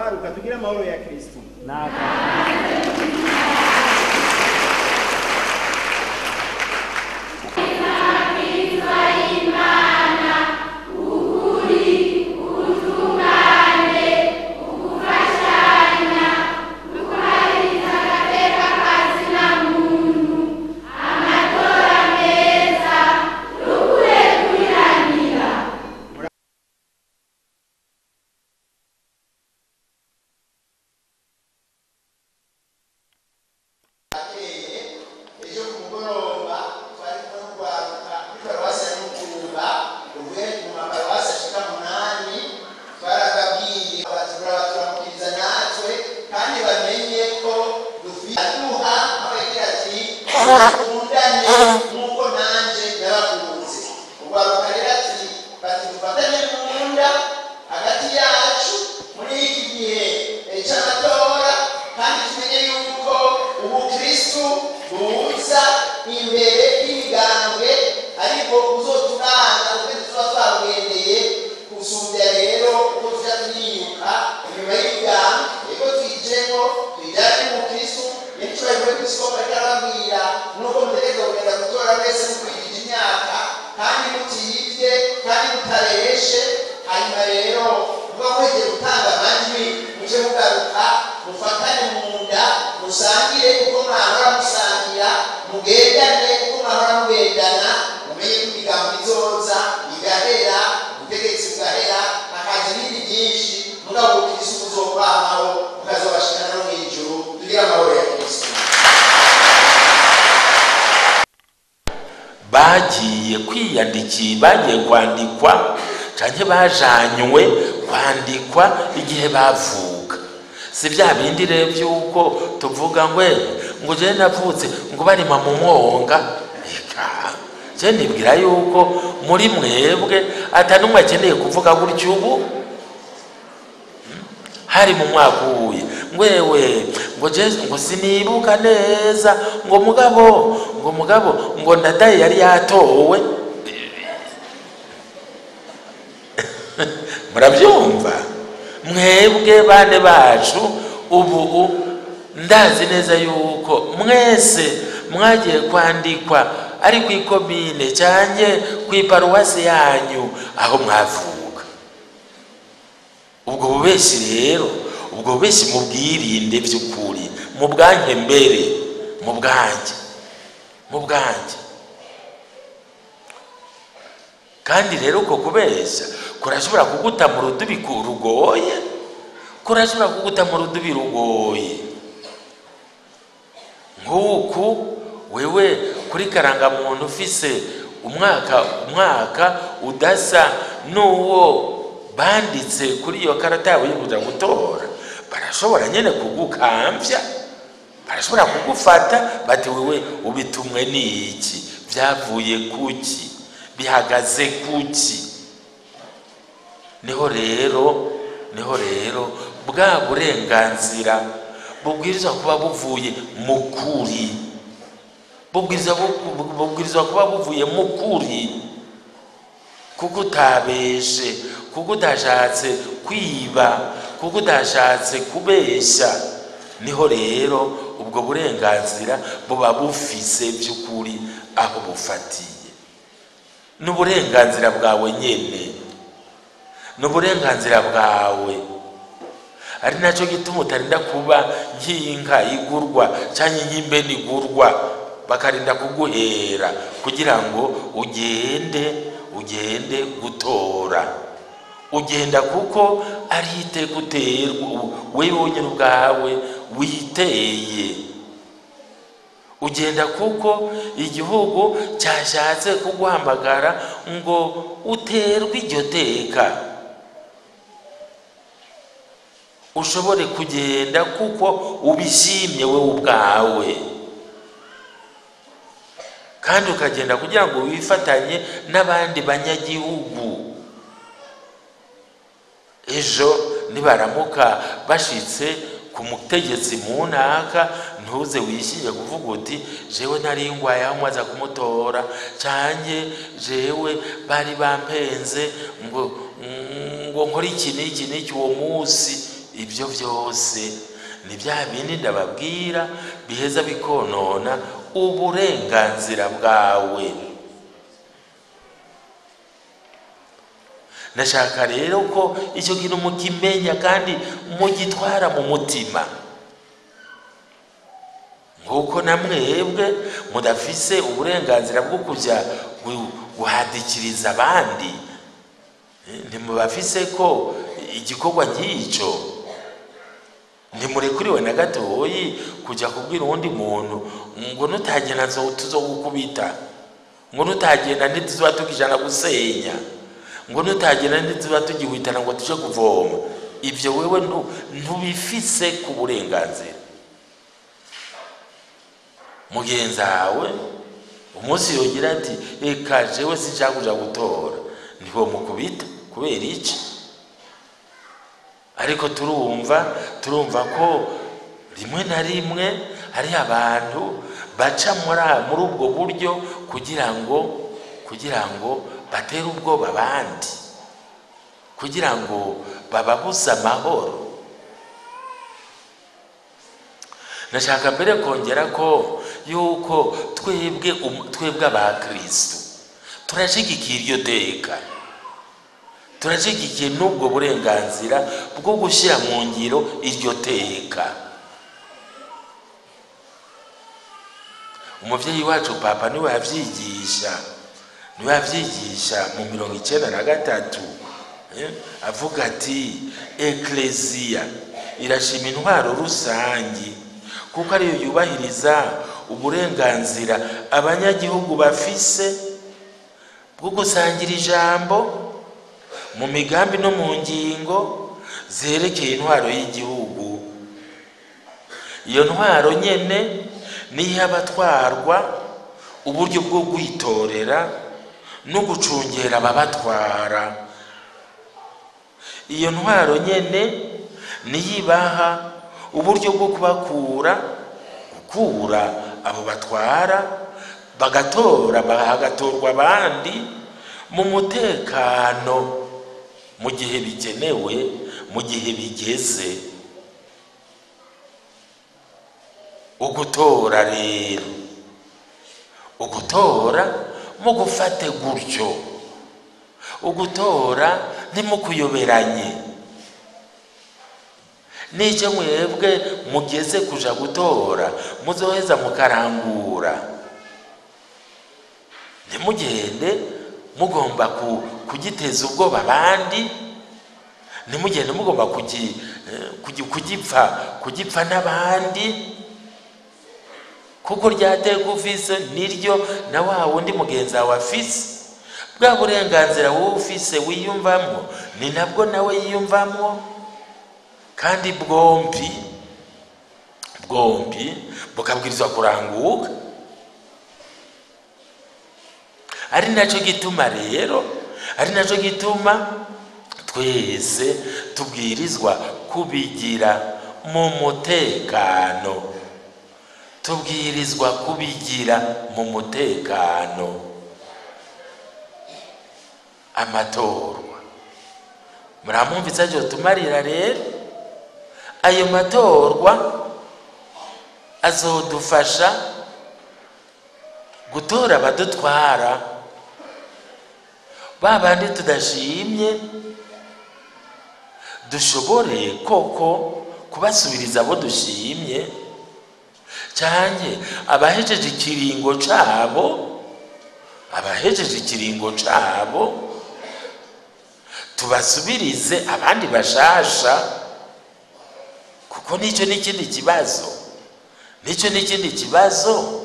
rwaruka tugire amahoro ya kristo ejo ku mugoroba twari kumwe n'urwaruka kuri paruwasi ya mutumba ruvuye mu maparuwasi ashika munani twarababwiye abatura turamukiriza natwe kandi bamenye ko dufite duha aho yagira ati dukundane nk'uko nanje nabakunze urwaruka rero ati bati dufatanye mu nda hagati yacu muri iki gihe eh, c'amatora kandi tumenye yuko ubukristu buza imbere y'imigambwe ariko buzoturanga ubwo tuba twabugendeye gusumbya rero uko tuja turiyuka inyuma y'imigambwe ego tuyijemo tuyijane n'ubukristu n'icyubahiro kw'isoko ariko arababwira nuko mutegereza kugenda gutora wese mukwigije imyaka kandi mutiyibye kandi mutareshe hanyuma rero muba muhejeje gutanga amajwi muje mugaruka mufatane mu nda musangire uko mwahora musangira mugendane uko mwahora mugendana mumenye ko imigambo izoza igahera ubutegetsi bugahera hakaza ibindi byinshi mugabo ubukristu buzokwamaho bukazobashikana no mw'ijuru tugire amahoro ya kristo bagiye kwiyandikira bagiye kwandikwa cyangwa bajanywe kwandikwa igihe bavuka si bya bindi rero by'uko tuvuga ngo "Eh, ngo jye navutse ngo barima mu mwonga reka jye nibwira yuko muri mwebwe atanumwe akeneye kuvuga gutyo ubu hari mu mwaka uwuye ngwewe ngo je ngo sinibuka neza ngo mugabo ngo mugabo ngo ndadaye yari yatowe murabyumva mwebwe bane bacu ubu ndazi neza yuko mwese mwagiye kwandikwa ari ku ikomine cyane ku iparuwasi yanyu aho mwavuka ubwo bubeshyi rero ubwo bubeshyi mubwirinde by'ukuri mu bwanjye mbere mu bwanjye mu bwanjye kandi rero uko kubeshya kurashobora kuguta mu rudubi ku- rugoye kurashobora kuguta mu rudubi rugoye nk'uku wewe kuri karangamuntu ufise umwaka umwaka udasa n'uwo banditse kuri iyo karata yawe yo kuja gutora barashobora nyene kugukambya barashobora kugufata bati wewe ubitumwe n'iki byavuye kuki bihagaze kuki niho rero niho rero bwa burenganzira bubwirizwa kuba buvuye mu kuri bubwirizwa bu- bubwirizwa kuba buvuye mu kuri kuko utabeshe kuko utashatse kwiba kuko utashatse kubeshya niho rero ubwo burenganzira buba bufise by'ukuri aho bufatiye n'uburenganzira bwawe nyene n'uburenganzira bwawe ari nacyo gituma utarinda kuba nk'inka igurwa cyangwa nk'imbene igurwa bakarinda kuguhera kugira ngo ugende ugende gutora ugenda kuko ari iteka uterwa we wonyine ubwawe witeye ugenda kuko igihugu cyashatse kuguhamagara ngo uterwe iryo teka ushobore kugenda kuko ubishimye wowe ubwawe kandi ukagenda kugira ngo wifatanye n'abandi banyagihugu ejo nibaramuka bashitse ku mutegetsi mu ntaka ntuze wishinge kuvuga uti jewe nari ngwaye aho mwaza kumutora canke jewe bari bampenze ngo ngo nkore iki n'iki n'iki uwo munsi ibyo byose ni bya bindi ndababwira biheza bikonona uburenganzira bwawe ndashaka rero ko icyo kintu mukimenya kandi mugitwara mu mutima nk'uko na mwebwe mudafise uburenganzira bwo kujya gu- guhadikiriza abandi Eh, ntimubafise ko igikorwa nk'icyo ntimurekuriwe na gatoyi kujya kubwira uwundi muntu ngo nutagenda nzo- tuzogukubita ngo nutagenda ntituzoba tukijana gusenya ngo nutagenda ntituzoba tugihwitana ngo tuje kuvoma ibyo wewe ntu- ntubifise ku burenganzira mugenzi wawe umunsi yogira ati reka jewe sinshaka kuja gutora ntibomukubita kubera iki ariko turumva turumva ko rimwe na rimwe hari abantu baca muri muri ubwo buryo kugira ngo kugira ngo batere ubwoba abandi kugira ngo bababuze amahoro ndashaka mbere kongera ko yuko twebwe um- twebwe abakristo turashigikiye iryo teka turashigikiye n'ubwo burenganzira bwo gushyira mu ngiro iryo teka umubyeyi wacu papa niwe yabyigisha niwe yabyigisha mu mirongo icyenda na gatatu eh, avuga ati ekleziya irashima intwaro rusange kuko ariyo yubahiriza uburenganzira abanyagihugu bafise bwo gusangira ijambo mu migambi no mu ngingo zerekeye intwaro y'igihugu iyo ntwaro nyene niyo abatwarwa uburyo bwo kwitorera no gucungera ababatwara iyo ntwaro nyene niyo ibaha uburyo bwo kubakura gukura abo batwara bagatora hagatorwa abandi mu mutekano mu gihe bigenewe mu gihe bigeze ugutora rero ugutora mugufate gutyo ugutora ntimukuyoberanye n'icyo mwebwe mugeze kuja gutora muzoheza mukarangura ntimugende mugomba ku- kugiteza ubwoba abandi ntimugende mugomba kugi- eh, kugi- kugipfa kugipfa n'abandi kuko ryateka ufise niryo na wa wundi mugenzi wawe afise bwa burenganzira wowe ufise wiyumvamo ni nabwo nawe yiyumvamo kandi bwombi bwombi bukabwirizwa kuranguka ari nacyo gituma rero ari nacyo gituma twese tubwirizwa kubigira mu mutekano tubwirizwa kubigira mu mutekano amatorwa muramwumvise aje tumarira rero ayo matorwa azodufasha gutora abadutwara ba bandi tudashimye dushobore koko kubasubiriza abo dushimye cyane abahejeje ikiringo cabo abahejeje ikiringo cabo tubasubirize abandi bashasha kuko nicyo n'ikindi kibazo nicyo n'ikindi kibazo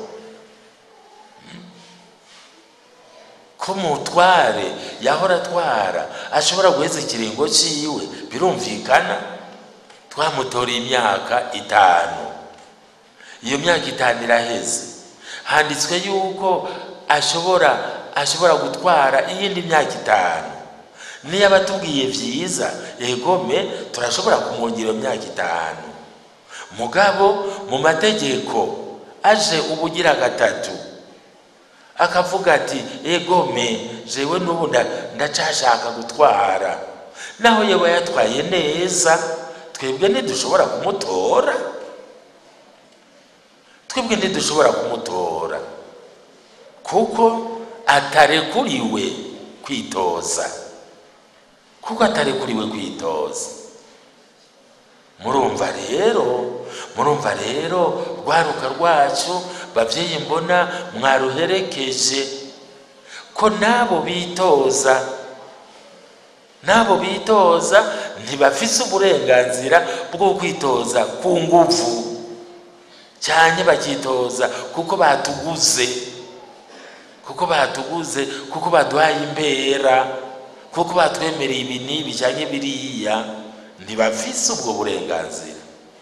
ko umutware yahora atwara ashobora guheza ikiringo ciwe birumvikana twamutoreye imyaka itanu iyo myaka itanu iraheze handitswe yuko ashobora ashobora gutwara iyindi myaka itanu niyo abatubwiye byiza egome turashobora kumwongera iyo myaka itanu mugabo mu mategeko aje ubugira gatatu akavuga ati egome jewe n'ubu nda- ndacashaka gutwara naho yaba yatwaye neza twebwe ntidushobora kumutora twebwe ntidushobora kumutora kuko atarekuriwe kwitoza kuko atarekuriwe kwitoza murumva rero murumva rero rwaruka rwacu babyeyi mbona mwaruherekeje ko n'abo bitoza n'abo bitoza ntibafise uburenganzira bwo kwitoza ku nguvu cyane bakitoza kuko batuguze kuko batuguze kuko baduhaye imbera kuko batwemereye ibi n'ibi cyangwa biriya ntibafise ubwo burenganzira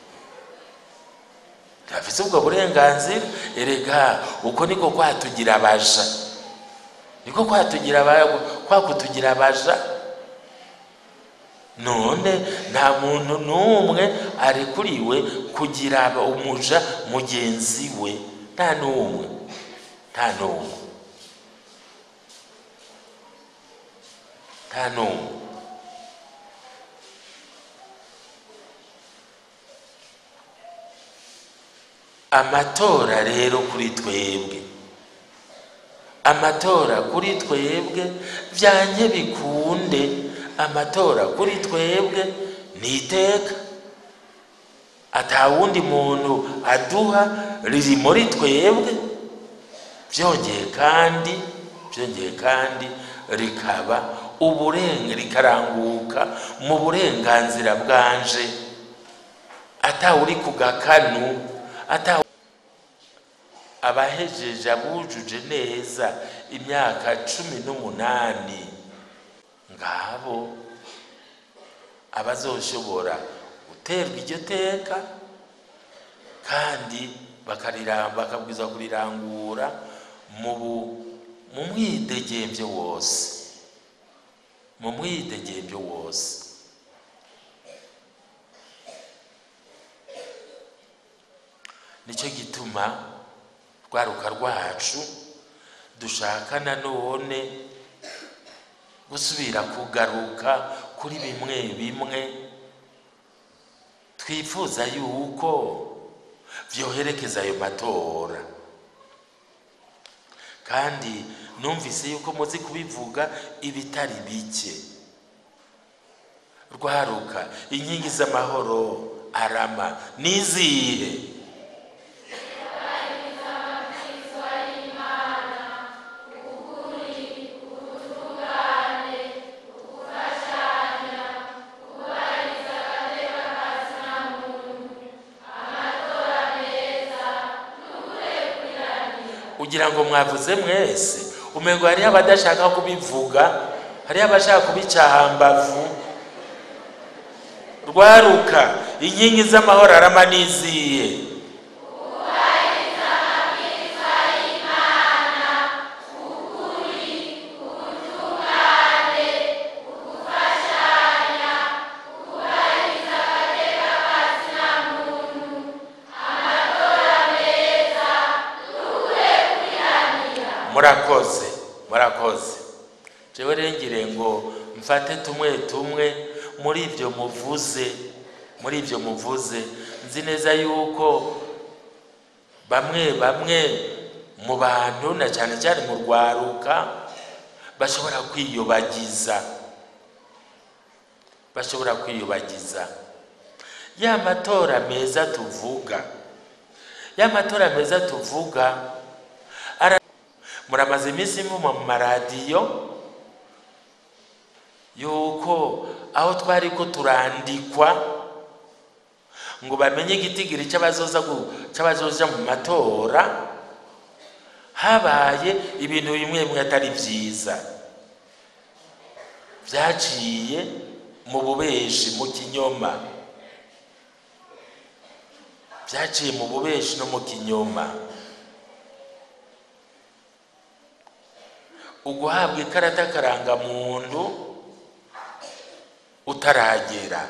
ntibafise ubwo burenganzira erega uko niko kwatugira abaja niko kwatugira kwa kutugira abaja none nta muntu n'umwe arekuriwe kugira umuja mugenzi we nta n'umwe nta n'umwe nta n'umwe amatora rero kuri twebwe amatora kuri twebwe byanjye bikunde amatora kuri twebwe ni iteka atawundi muntu aduha riri muri twebwe byongeye kandi byongeye kandi rikaba uburenga rikaranguka mu burenganzira bwanje atawuri ku gakanu atawu abahejeje abujuje neza imyaka cumi n'umunani ngabo abazoshobora guterwa iryo teka kandi bakabwiza kurirangura mu mwidegembyo wose mu mwidegembyo wose nicyo gituma rwaruka rwacu dushaka nanone gusubira kugaruka kuri bimwe bimwe twifuza yuko byoherekeza ayo matora kandi numvise yuko muzi kubivuga ibitari bike rwaruka inkingi z'amahoro arama nizihe kugira ngo mwavuze mwese umengo hariho abadashaka kubivuga hariho abashaka kubicahambavu rwaruka inkingi z'amahoro arama niziye murakoze murakoze jewe rengire ngo mfate tumwe tumwe muri ibyo muvuze muri ibyo muvuze nzi neza yuko bamwe bamwe mu bantu na cyane cyane mu rwaruka bashobora kwiyobagiza bashobora kwiyobagiza ya matora meza tuvuga ya matora meza tuvuga muramaze iminsi muma mu maradiyo yuko aho twari ko turandikwa ngo bamenye igitigiri cy'abazoza mu matora habaye ibintu bimwe bimwe atari byiza byaciye mu bubeshi mu kinyoma byaciye mu bubeshi no mu kinyoma uguhabwa ikarata karangamuntu utaragera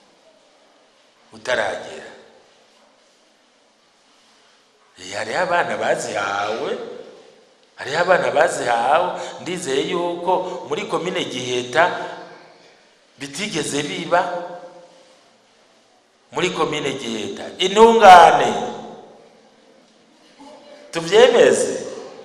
utaragera hariho abana bazihawe hariho abana bazihawe ndizeye yuko muri komine giheta bitigeze biba muri komine giheta intungane tubyemeze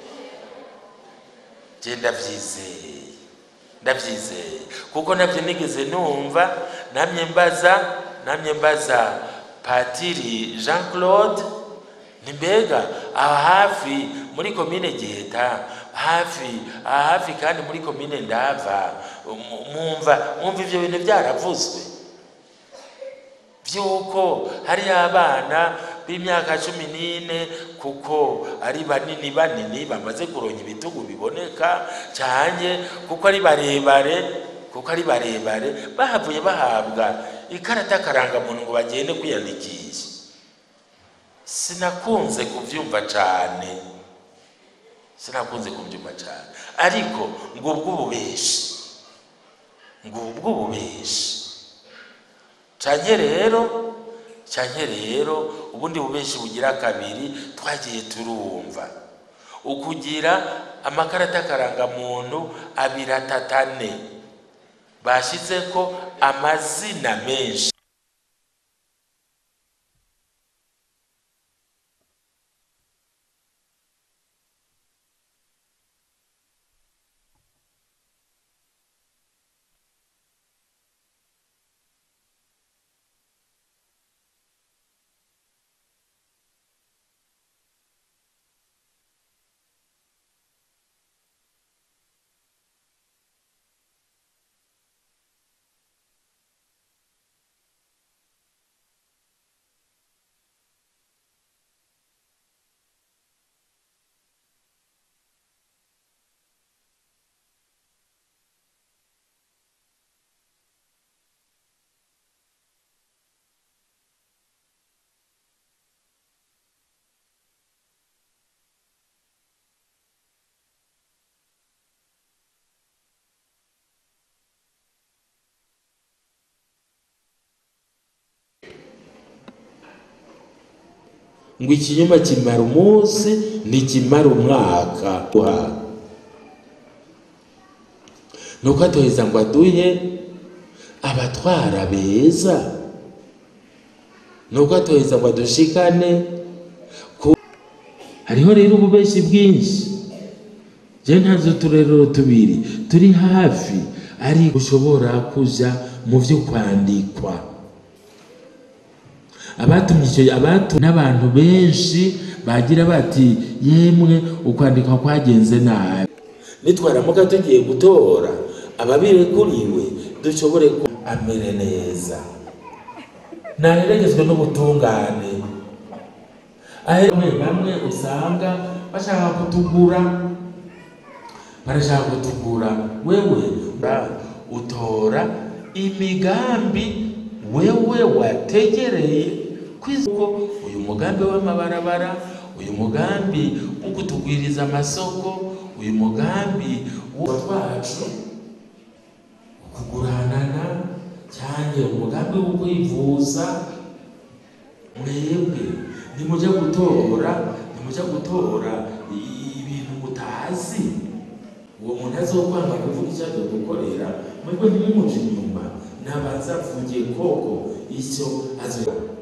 je ndavyizeye ndavyizeye kuko navyo nigeze numva namye mbaza namye mbaza patiri jean claude ni mbega aha hafi muri komine giheta hafi aha hafi kandi muri komine ndava mu- mwumva mwumva ivyo bintu vyaravuzwe vy'uko hari abana b'imyaka cumi n'ine kuko ari banini banini bamaze kuronka ibitugu biboneka cyane kuko ari barebare kuko ari barebare bahavuye bahabwa ikarata karangamuntu ngo bagende kwiyandikisha sinakunze kuvyumva cane sinakunze kubyumva cyane ariko ngubwo ububeshi ngubwo ububeshi canke rero canke rero ubundi bubeshi bugira kabiri twagiye turumva ukugira amakarata karangamuntu abiri atatane bashizeko amazina menshi ngo ikinyoma kimara umunsi ntikimara umwaka nuko atoheza ngo aduhe abatwara beza nuko atoheza ngo adushikane ku hariho rero ububeshi bwinshi je ntazo uturerero tubiri turi hafi ariko ushobora kuja mu vyo kwandikwa abatumye icyo abatu n'abantu benshi bagira bati yemwe ukwandikwa kwagenze nabi nitwaramuka tugiye gutora ababirekuriwe dushobore ku amere neza naheregezwe n'ubutungane aho bamwe bamwe usanga bashaka kutugura barashaka kutugura wewe utora imigambi wewe wategereye kwiziko uyu mugambi w'amabarabara uyu mugambi wo kutugwiriza amasoko uyu mugambi wo twacu kuguranana cyane umugambi wo kwivuza mwebwe nimujya gutora nimujya gutora ibintu mutazi uwo muntu azokwanga kuvuga icyo agiye gukorera mwebwe ntimumuje inyuma nabanza avugiye koko icyo azoya